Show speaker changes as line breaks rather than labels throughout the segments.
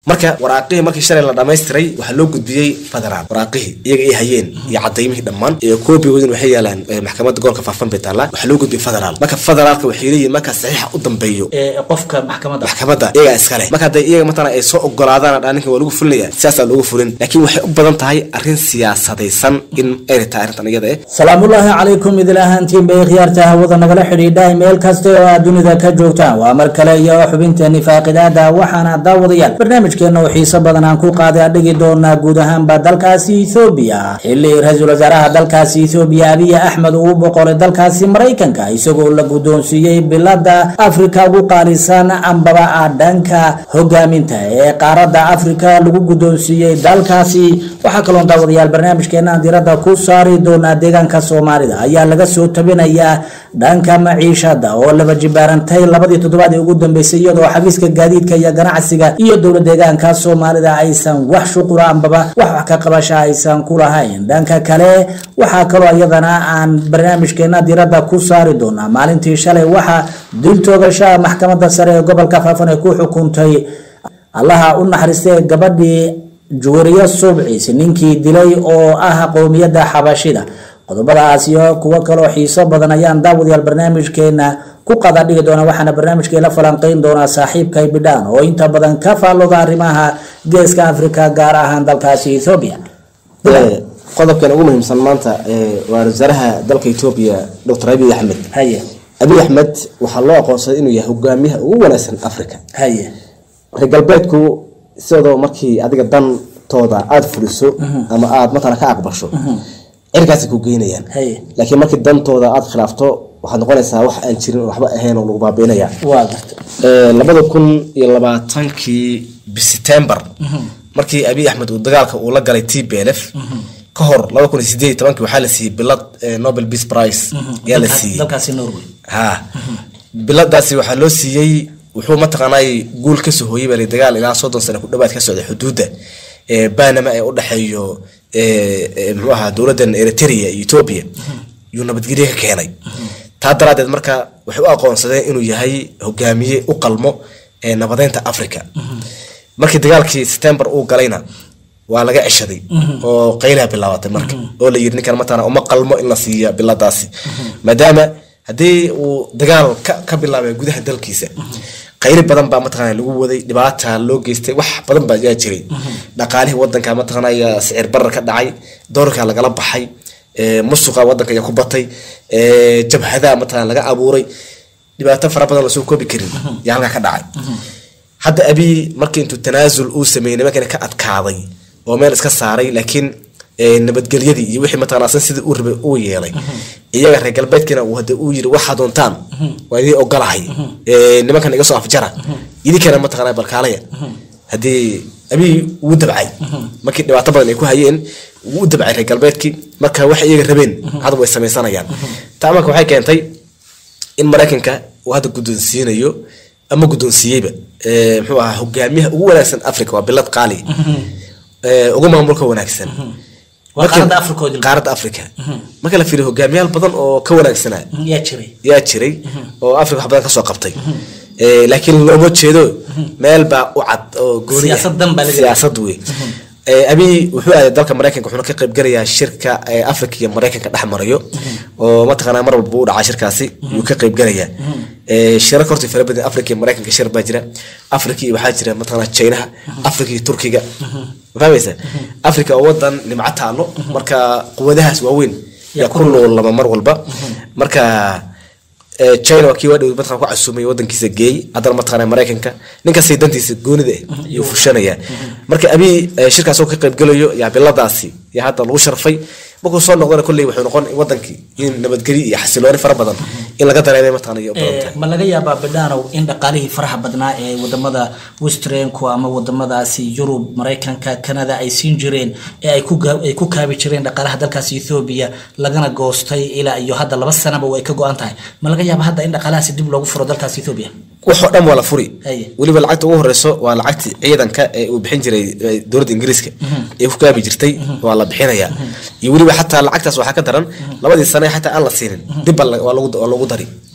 marka waraaqihii markii shalay la dhamaystiray waxaa loo gudbiyey federaal waraaqihii iyaga ay hayeen iyo cadaymihii dhammaan iyo koobigoodin waxay yaalaan eh, maxkamadda gobolka faafan bay taallaa waxaa loo gudbiyey federaal marka federaalka waxay leeyihin marka saxiixa u dambeeyo
ee qofka maxkamadda
maxkamadda iyagaa iskale marka hadday iyaga matala ay soo ogolaadaan dhaa ninkan waa lagu fulinaya sidaasaa loogu fulin laakiin waxay u badan tahay arrin siyaasadaysan in ayna tahay arrintan iyada eh
salaamullaahi calaykum idil ahaantiin bay khiyaarta hawada nagala xidhiidhay meel kasta oo aad dunida ka joogtaan waa mar kale iyo xubinteeni faaqidaada waxaana daawadayaal barnaamijkeena oo xiiso badan aan ku qaaday adhigi doonaa guud ahaanba dalkaasi ethoobiya xilli ra-iisul wasaaraha dalkaasi ethoobiya abiy axmed uu boqolay dalkaasi maraykanka isagoo la guddoonsiiyey bilada afrika ugu qaalisan ambaba ah dhanka hogaaminta ee qaaradda afrika lagu guddoonsiiyey dalkaasi waxaa kaloon daawadayaal barnaamijkeena aan diradda ku saari doonaa deegaanka soomaalida ayaa laga soo tabinayaa dhanka maciishada oo laba jibaarantay labadii toddobaad ee ugu dambeysay iyadoo xafiiska gaadiidka iyo ganacsiga iyo dowla deegaanka soomaalida aysan wax shuqula ambaba wax wax ka qabasha aysan ku lahayn dhanka kale waxaa kaloo iyadana aan barnaamijkeena diradda ku saari doonaa maalintii shalay waxaa dil toogashaha maxkamadda sare ee gobolka faafan ay ku xukuntay allaha u naxariistay gabadhii juwariyo subcis ninkii dilay oo ah qowmiyadda xabashida qodobadaas iyo kuwo kaloo xiiso badan ayaan daawadayaal barnaamijkeena ku qada dhigi doona waxaana barnaamijkeela falanqeyn doonaa saaxiibkay bidhaan oo inta badan ka faallooda arrimaha geeska afrika gaar ahaan dalkaasi ethoobia
Eh, qodobkan ugu muhiimsan maanta eh, waa wasaaraha dalka etoobiya dr abiy axmed
haye
abiy axmed waxaa loo aqoonsaday inuu yahay hogaamiyaha ugu wanaagsan africa
haye
reer galbeedku sidoo markii adiga dantooda aada fuliso ama aada matala ka aqbasho cirkaasay ku geynayaan
haye
laakiin markii dantooda aada khilaafto waxaad noqonaysaa wax aan jirin oo waxba ahayn oo lagu baabiinaya
waa garta
labada kun iyo labaatankii bistembar markii abiy axmed uu dagaalka uu la galay t b l f ka hor laba kun iyo sideed iyo tobankii waxaa la siiyey bilad eh, nobel peace prize ayaa la
Dalkaas-
siiyey
dalkaasi norway
ha biladaasi waxaa loo siiyey wuxuu mataqaanay guul kasoo hooyay baa la dagaal ilaa soddon sano ku dhawaad ka socda xuduudda ee banama ee udhexeeyo ee, ee, muxuu ahaa dowladan eritrea iyo ethiopia yuu nabadgelye ka keenay taa daraadeed marka waxay u aqoonsadeen inuu yahay hogaamiye u qalmo ee nabadeynta africa markii dagaalkii september uu galayna waa laga ceshaday oo qaylaha bilaabatay marka oo la yiri ninkan matana uma qalmo in la siiya biladaasi maadaama haddii uu dagaal ka, ka bilaabay gudaha dalkiisa qayli badan baa mataqana lagu waday dhibaata loo geystay wax badan baa yaa jiray dhaqaalihii wadanka mataqanaya sicir barar ka dhacay doorka lagala baxay ee, musuqa wadanka ayaa ku batay ee, jabhadaha mataqana laga abuuray dhibaato fara badan lasoo koobi karin yaa halkaa ka dhacay hadda abiy markii intuu tanaasul uu sameeyey nimankana ka adkaaday oo meel iska saaray laakiin eh, nabadgelyadii iyo wixii mataqana asan sidii uu rabay uu yeelay iyaga reer galbeedkina uu hade uu yiri waxaa doontaan waa idin ogolahay Eh, nimankan iga soo afjara idinkana mataqana balkaalaya haddii abiy wuu dabcay markii dhibaato badan ay ku hayeen wuu u dabcay reer galbeedkii marka waxay iyaga rabeen hadda way samaysanayaan taa marka waxay keentay in maraykanka uu hadda guddoonsiinayo ama guddoonsiiyeyba eh, muxuu ahaa hogaamiyaha ugu wanaagsan africa waa bilad qaali Eh, ugu maamulka wanaagsan
Waa
Markii-
qaaradda Africa oo dil-
qaaradda africa marka la fiiriyo hogaamiyaal badan oo ka wanaagsanaa
yaa jiray
yaa jiray oo africa wax badan kasoo qabtay Eh, laakiin looma jeedo meel baa u cad oo gooni ah.
Siyaasad dan baa laga
siyaasad wey Eh, abiy wuxuu aaday dalka maraykanka wuxuuna ka qayb galayaa shirka eh, africa iyo maraykanka dhex marayo oo mataqaanaa mar walba u dhacaa shirkaasi yuu ka qayb galayaa Eh, shirar horta fara badan africa iyo maraykanka shir baa jira africa iyo waxaa jira mataqaanaa chinaha africa iyo turkiga ma fahmaysa africa oo wadan nimco taalo marka quwadahaas waaweyn yaa ku noolama mar walba marka eh, china waa kii waa dhow mataqana ku casuumay wadankiisa geey haddana mataqana maraykanka ninkastay dantiisa goonida ah yuu fushanaya marka abiy eh, shirkaas oo ka qaybgalayo yaa biladaasi yaa hadda lagu sharfay markuu soo noqdana kolley wuxuu noqon wadankii in nabadgelyo iyo xasilooni fara badan in laga dareemay mataqana iyo badan tahay
ma laga yaabaa bidhaanow in dhaqaalihii faraha badnaa ee wadamada westrenku ama wadamadaasi yurub maraykanka canada ay siin jireen ee ay ku gaa- ay ku kaabi jireen dhaqaalaha dalkaasi ethoobia lagana goostay ilaa iyo hadda laba sanaba way ka go-an tahay ma laga yaaba hadda in dhaqaalahaasi dib loogu furo dalkaasi ethoobia
waxoo dhan waa la furi
Haye.
weliba lacagta ugu horeyso waa lacagtii ciidanka ee uu bixin jiray eh, dowladda ingiriiska ee ku kaabi jirtay waa la bixinaya iyo weliba xataa lacagtaas waxaa ka daran labadii sane xataa aan la siinin dib baa la- waa lagu waa lagu dari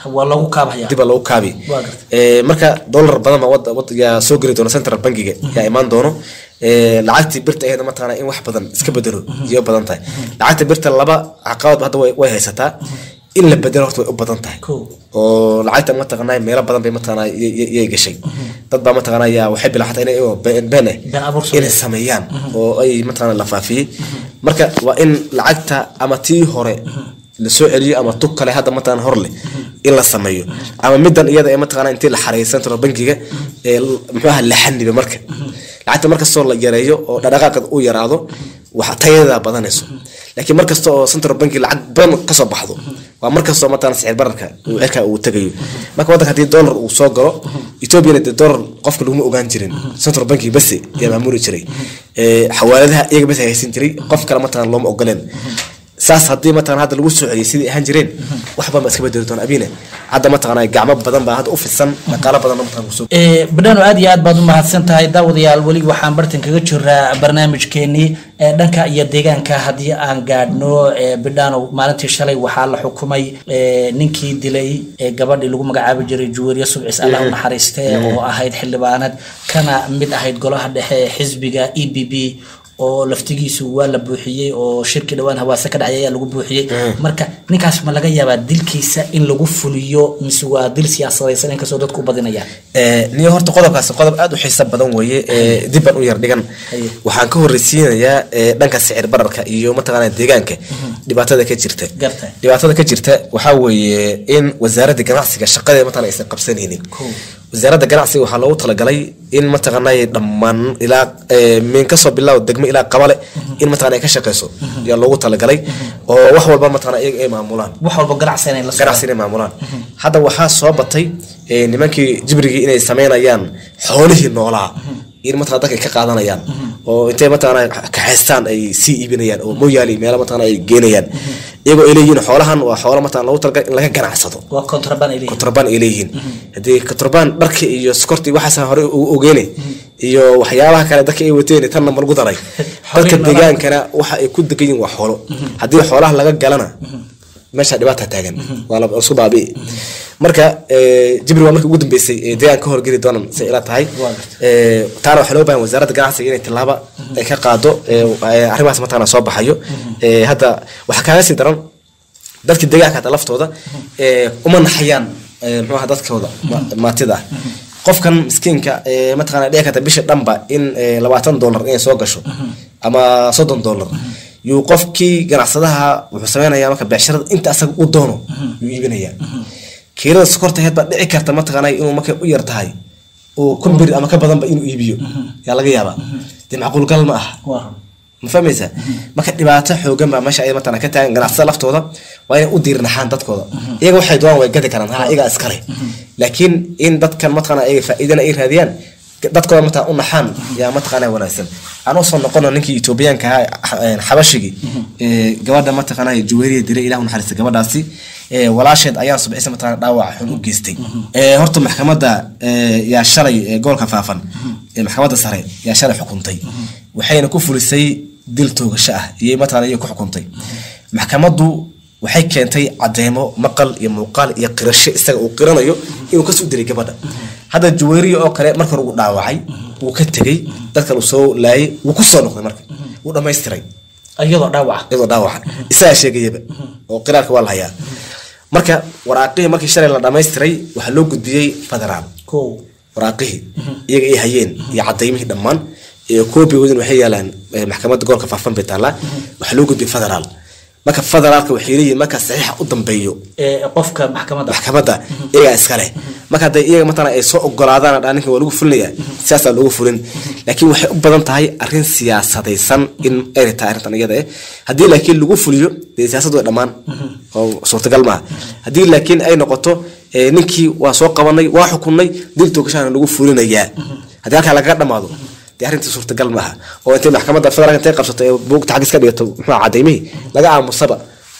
waa lagu kaabhaya
dib baa lagu kaabi
Waa gartay.
Ee, marka dollar badan baa wad- wad- yaa soo geli doona central bankiga yaa imaan doono Ee, lacagtii birta aheedna mataqaana in wax badan iska bedelo iyo badan tahay lacagta birta laba caqabad hadda way way haysataa in la bedelo horta way u badan tahay
Cool.
oo lacagta mataqaanaa meelo badan bay mataqaanaa y- y- yay gashay dad baa mataqaanaa yaa waxay bilaxatay inay oo been been eh,
Been abuur
inay sameeyaan oo ay mataqaanaa la faafiyey marka waa in lacagta ama tii hore lasoo celiyo ama tug kale hadda mataqaanaa hor leh in la sameeyo ama midan iyada ee mataqaanaa intii la xareeyay central bankiga ee l- muxuu ahaa la xaniba marka lacagta markastoo la yareeyo oo dhaqdhaqaaqeed uu yaraado waxa tayadeeda badanayso laakiin markasta oo central banki lacag badan kasoo baxdo waa markastoo mataqaanaa sicir bararka uu cirka uu tagayo marka waddanka haddii dollar uu soo galo ethoobiana dee dollar qofka laguma ogaan jirin central banki base ayaa maamuli jiray Ee, xawaaladaha iyaga base haysan jiray qof kale mataqaana looma ogoleen saas haddii mataqana hadda lagu soo celiyay sidii ahaan jireen wax badan baa iska bedeli doona abiina hadda mataqana gacmo badan baa hadda u fidsan dhaqaalo badan mataqana kusoo
Ee, badhano aad iyo aad baad u mahadsan tahay daawadayaal weli waxaan bartan kaga jiraa barnaamijkeenii ee dhanka iyo deegaanka haddii aan gaadhno ee, bidhano maalintii shalay waxaa la xukumay ee, ninkii dilay ee, gabadhii lagu magacaabi jiray juweeriye subcis allah u naxariiste oo ahayd xildhibaanad kana mid ahayd golaha dhexe ee xisbiga e b b oo laftigiisu waa la buuxiyey oo shirki dhawaan hawaase ka dhacay ayaa lagu buuxiyey marka ninkaas ma laga yaabaa dilkiisa in lagu fuliyo mise waa dil siyaasadaysan inkastoo dadku u badinayaan
Ee, niyo horta qodobkaasi qodob aad u xiiso badan weeye ee, dib baan u yar dhigan
Haye.
waxaan ka horreysiinayaa ee, dhanka sicir bararka iyo mataqaana deegaanka dhibaatada ka jirta
Gartay.
dhibaatada ka jirta waxaa weeye in wasaaradda ganacsiga shaqadeeda mataqana aysan qabsanaynin
Cool.
wasaaradda ganacsiga waxaa loogu talagalay in mataqaanay dhammaan ilaa ee, min kasoo bilaabo degmo ilaa qabale in mataqana ay ka shaqeyso ayaa loogu talagalay oo wax walba mataqana iyaga ay maamulaan
wax walba ganacsi inay la
ganacsi inay maamulaan hadda waxaa soo batay ee, nimankii jibrigii inay sameynayaan xoolihii noolaa in mataqana dadka ay ka qaadanayaan oo intay mataqana kaxaystaan ay sii iibinayaan oo mooyaali meelo mataqana ay geenayaan iyagoo ay leeyihiin xoolahan waa xoolo mataqana loogu talagalay in laga ganacsado
waa contraband ay leeyihiin
kontrabaan ay leeyihiin haddii kontrabaan dharka iyo sokortii waxaas hore ugu ogeene iyo waxyaabaha kale dadka ay wateen tanna ma lagu daray dadka
Xoolihiin
deegaankana waxa ay ku degan yihiin waa xoolo haddii xoolaha laga galana meesha dhibaata taagan waa la isku baabi'i marka ee, jibri waa markii ugu dambeysay ee deegaanka ka horgeli doonaan say ila tahay
Waa gartay.
Ee, taana waxaa loo baahan wasaaradda ganacsiga inay tilaaba ay ka qaado ee, ee, arrimahaas mataqaana soo baxayo Ee, hadda waxaa kaaga sii daran dadka deegaanka hata laftooda ee, uma naxayaan ee, muxuu ahaa dadkooda ma- maatida ah qofkan miskiinka ee, mataqaana dhici karta bisha dhanba in ee, labaatan dollar inay soo gasho ama soddon dollar yuu qofkii ganacsadaha wuxuu sameynayaa marka becsharada inta asaga u doono yuu iibinayaa kiilada sokorta aheed baa dhici karta mataqaana inuu markay u yar tahay uu kumbir ama ka badanba inuu iibiyo yaa laga yaabaa dee macquul gal ma aha
Waa.
ma fahmaysaa marka dhibaato xoogan baa meesha ay mataqana ka taagan ganacsada laftooda waa inay u diirnaxaan dadkooda iyaga waxay doonaan way gadi karaan ha iyagaa iskale laakiin in dadkan mataqana iyaga faa'iidana ay raadiyaan dadkooda mataqana u naxaan yaa mataqana wanaagsan aan usoo noqono ninkii etoobiyaanka ahaa eh, xabashigii ee, gabadha mataqana juweeriya dilay ilahu naxariista gabadhaasi ee, walaasheed ayaan subxisa mataqana dhaawac xun u geystay Ee, horta maxkamadda ee, yaa shalay ee, gobolka faafan ee maxkamadda sare yaa shalay xukuntay waxayna ku fulisay dil toogasho ah iyo mataqana iyo ku xukuntay maxkamaddu waxay keentay cadeemo maqal iyo muuqaal iyo qirasho isaga uu qiranayo inuu kasoo dilay gabadha hadda juweeriya oo kale marka hore uu dhaawacay wuu ka tegey dad kale uu soo laayay wuu ku soo noqday marka wuu dhammaystiray
iyadoo dhaawaca
iyadoo dhaawaca isagaa sheegayaba oo qiraarka waa la hayaa marka waraaqihii markii shalay la dhammaystiray waxaa loo gudbiyey federaal
kow
waraaqihii iyaga ay hayeen iyo cadaymihii dhammaan iyo koobigoodin waxay yaalaan eh, maxkamadda gobolka faafan bay taallaa waxaa loo gudbiyey federaal marka federaalka waxay leeyihin marka saxiixa u dambeeyo
ee qofka maxkamadda
maxkamadda iyagaa iska leh marka hadday iyaga matala ay soo ogolaadaan dhaa ninkan waa lagu fulinaya sidaasaa loogu fulin laakiin waxay u badan tahay arrin siyaasadaysan in ay tahay arrintan iyada eh haddii laakiin lagu fuliyo dee siyaasad way dhammaan oo suurtagal maaha haddii laakiin ay noqoto eh, ninkii waa soo qabanay waa xukunay dil toogashaana lagu fulinayaa haddii halkaa lagaga dhamaado dee arrintii suurtagal maaha oo intay maxkamadda federaalka intay qabsato ee buugta xagis ka dhigato muxuu ahaa cadaymihii laga aamusaba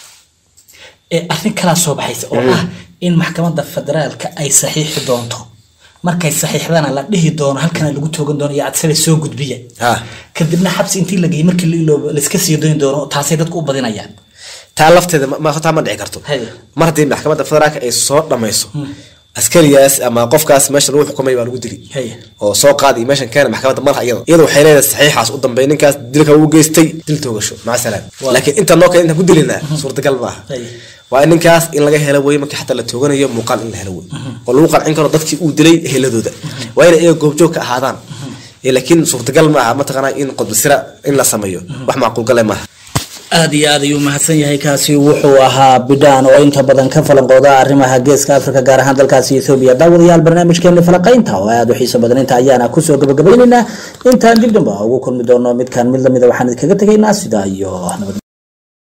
ee arrin kalaa soo baxaysa oo ah in maxkamadda federaalka ay saxiixi doonto markay saxiixdana la dhihi doono halkana lagu toogan doono iyo adsada soo gudbiya
ha
kadibna xabsi intii la geeyey markii la iloobo laiska sii dooni doono taasay dadku u badinayaan
taa lafteeda ma- ma taa ma dhici karto
Hay.
mar haddii maxkamadda federaalka ay soo dhamayso askarigaas ama qofkaas meesha lagu xukumay baa lagu dili
Hay.
oo soo qaadi meeshan keena maxkamadda malaha iyada iyada waxay leedahay saxiixaas u dambeey ninkaas dilka uu geystay dil toogasho maca salaam
Waa.
laakiin inta noo kale intaan ku dilinaa suurtagal maaha
Hay.
waa in ninkaas in laga helo wey markii xataa la tooganayo muuqaal in la helo wey oo lagu qancin karo dadkii uu dilay heladooda waa inay iyaga goobjoog ka ahaadaan Eh, laakiin suurtagal maaha mataqaanaa in qodbasira in la sameeyo wax macquulgale maaha
aada iyo aad ayuu mahadsan yahay kaasi wuxuu ahaa bidhaan oo inta badan ka falanqooda arrimaha geeska afrika gaar ahaan dalkaasi ethoobiya daawadayaal barnaamijkeeni falaqaynta oo aada u xiiso badan inta ayaana kusoo gabagabaynaynaa intaan dib damba ugu kulmi doono midkaan mid lamida waxaan idinkaga tegaynaa sidaa iyo nabad